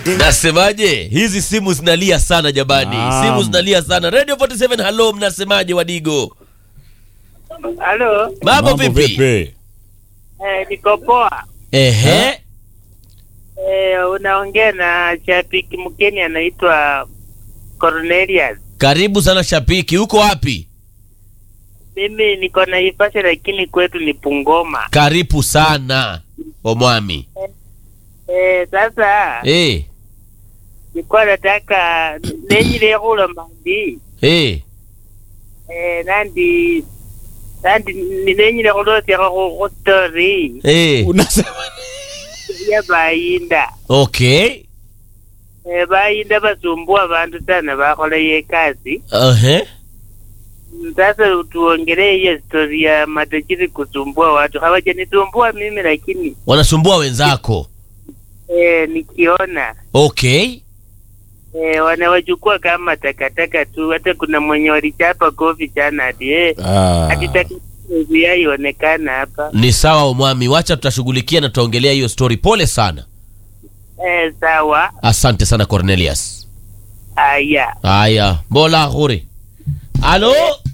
Nasemaje? Hizi simu zinalia sana jamani. Naam. Simu zinalia sana. Radio 47 hello, mnasemaje Wadigo? Halo, Mambo vipi? eh, niko poa. Ehe. Eh, unaongea na shabiki mgeni anaitwa Cornelius. Karibu sana Shapiki. Uko wapi? Mimi niko na Naivasha lakini kwetu ni Bungoma. Karibu sana. Omwami. Eh, sasa Eh. nilikuwa nataka nenyile khulo mandi Eh. eh, nandi nandi ni- nenyile khulosya khu khu story Eh. Unasema ya bayinda Okay. eh, bayinda basumbua bantu sana bakhola ye kazi Ehe. sasa tuongelee hiyo stori ya matajiri kusumbua watu. Hawajanisumbua mimi, lakini Wanasumbua wenzako. eh, nikiona Okay. eh, wanawachukua kama takataka tu. Hata kuna mwenye walichapa kofi jana hadi eh, Ah. hadi takataka haionekana hapa Ni sawa Omwami, wacha tutashughulikia na tutaongelea hiyo story. Pole sana. eh, sawa. Asante sana Cornelius. Haya, Haya, Mbola Huri. Halo?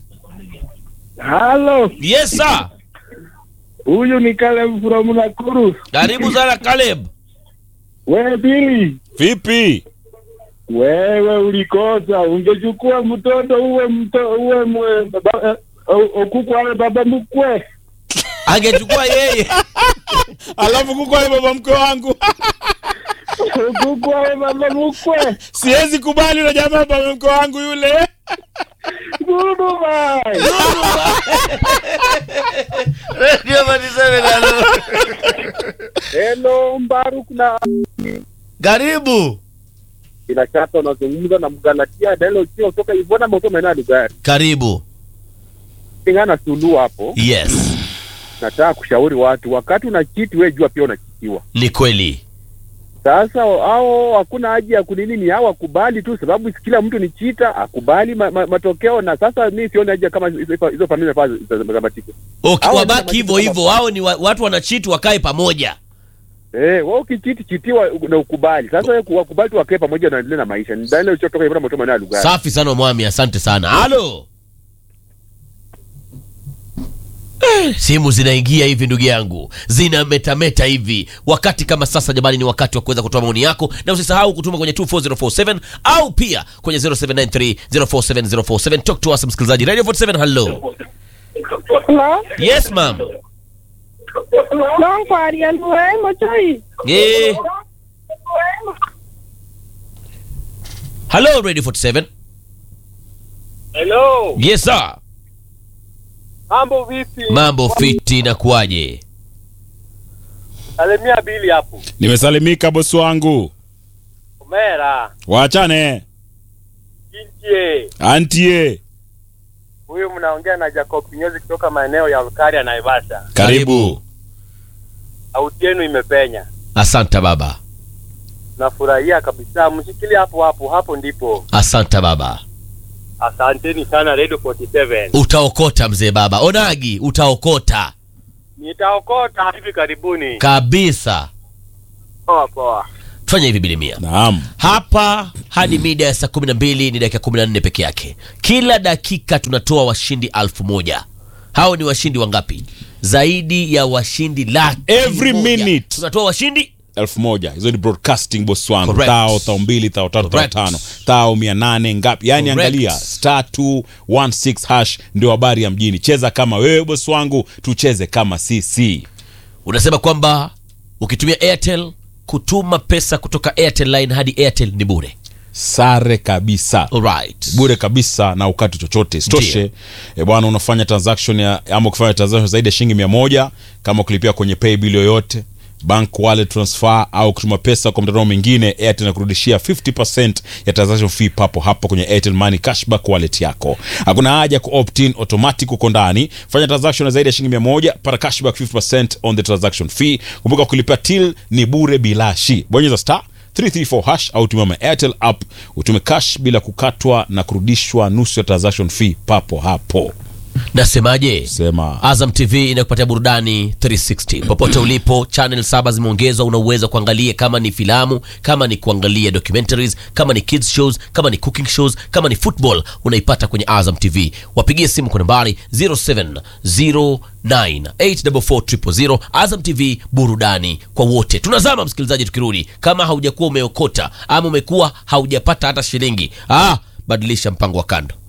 Halo, Yes sir. huyu ni Caleb from Nakuru. Karibu sana Caleb. Wewe Bili, Vipi? wewe ulikosa, ungechukua mtoto uwe mto uwe mwe, baba, eh, okuku awe baba mkwe. Angechukua yeye. Alafu kuko ale baba mkwe wangu. Okuku awe baba mkwe. Siwezi kubali na jamaa baba mkwe wangu yule. Dudu bye. Radio 47 halo. Hello Mbaruk na Karibu. bila shaka unazungumza na Mgalatia Delo Chio kutoka Ivona Moto Menadi gari. Karibu. Pingana sulu hapo. Yes. Nataka kushauri watu wakati unachiti wewe jua pia unachitiwa. Ni kweli. Sasa hao hakuna haja ya kunini, ni hao akubali tu, sababu kila mtu ni chita, akubali ma, ma, matokeo. Na sasa mi sioni haja kama hizo hizo familia faa zamatike. Okay, Hao wabaki ni hivyo kama- hivyo. Hao ni wa, watu wanachiti wakae pamoja. Eh, wewe ukichiti chitiwa na ukubali. Sasa wewe wakubali tu wakae pamoja na endelee na maisha. Ni dalili uchotoka hivyo mtu mwana lugha. Safi sana Mwami, asante sana. Halo. Eh, Simu zinaingia hivi ndugu yangu, zina metameta hivi. Wakati kama sasa, jamani, ni wakati wa kuweza kutoa maoni yako, na usisahau kutuma kwenye 24047 au pia kwenye 0793047047. Talk to us, msikilizaji. Radio 47, hello. Hello? Yes ma'am. Non kwaria luwe mochoi. Eh. Hello Radio 47. Hello. Yes sir. Mambo vipi? Mambo fiti na kuaje? Salimia Bili hapo. Nimesalimika bosi wangu. Umera. Waachane. Kinchie. Antie. Huyu mnaongea na Jacob Kinyozi kutoka maeneo ya Ukaria na Naivasha. Karibu. Sauti yenu imepenya. Asante baba. Nafurahia kabisa. Mshikilie hapo hapo, hapo ndipo. Asante baba. Asanteni sana Radio 47. Utaokota mzee baba. Onagi, utaokota Nitaokota hivi karibuni. kabisa. Poa poa. Tufanye hivi bilimia Naam. hapa hadi mida ya saa kumi na mbili ni dakika kumi na nne peke yake. Kila dakika tunatoa washindi alfu moja. Hao ni washindi wangapi? Zaidi ya washindi laki Every moja. minute. tunatoa washindi elfu moja hizo ni broadcasting boss wangu Correct. tao tao mbili tao tatu tao Correct. tano tao mia nane ngapi yani Correct. angalia star 216 hash ndio habari ya mjini cheza kama wewe boss wangu tucheze kama sisi unasema kwamba ukitumia Airtel kutuma pesa kutoka Airtel line hadi Airtel ni bure. sare kabisa Alright. bure kabisa na ukati chochote sitoshe e bwana unafanya transaction ya ama ukifanya transaction zaidi ya shilingi mia moja kama kulipia kwenye pay bill yoyote bank wallet transfer au kutuma pesa kwa mtandao mwingine airtel inakurudishia 50% ya transaction fee papo hapo kwenye airtel money cashback wallet yako hakuna haja ku opt in automatic uko ndani fanya transaction ya zaidi ya shilingi 100 pata cashback 50% on the transaction fee kumbuka kulipia till ni bure bilashi bonyeza star 334 hash au tumia my airtel app utume cash bila kukatwa na kurudishwa nusu ya transaction fee papo hapo nasemaje sema Azam TV inakupatia burudani 360 popote ulipo. Channel saba zimeongezwa, una uwezo wa kuangalia kama ni filamu, kama ni kuangalia documentaries, kama ni kids shows, kama ni cooking shows, kama ni football, unaipata kwenye Azam TV. Wapigie simu kwa nambari 0709844000. Azam TV, burudani kwa wote. Tunazama msikilizaji, tukirudi, kama haujakuwa umeokota ama umekuwa haujapata hata shilingi, ah, badilisha mpango wa kando.